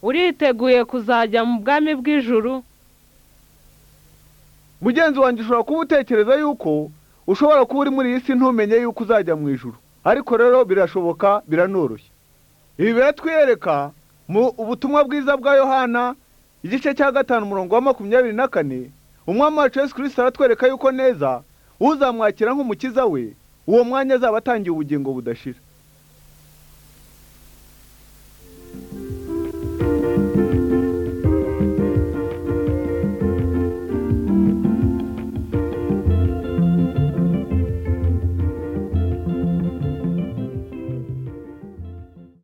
uriteguye kuzajya mu bwami bw'ijuru mugenzi wanjye ushobora kuba utekereza yuko ushobora kuba uri muri iyi si ntumenye yuko uzajya mu ijuru ariko rero birashoboka biranoroshye ibi biratwiyereka mu ubutumwa bwiza bwa yohana igice cya gatanu umurongo wa makumyabiri na kane umwami wacu Yesu kirisita aratwereka yuko neza uzamwakira nk'umukiza we uwo mwanya azaba atangiye ubugingo budashira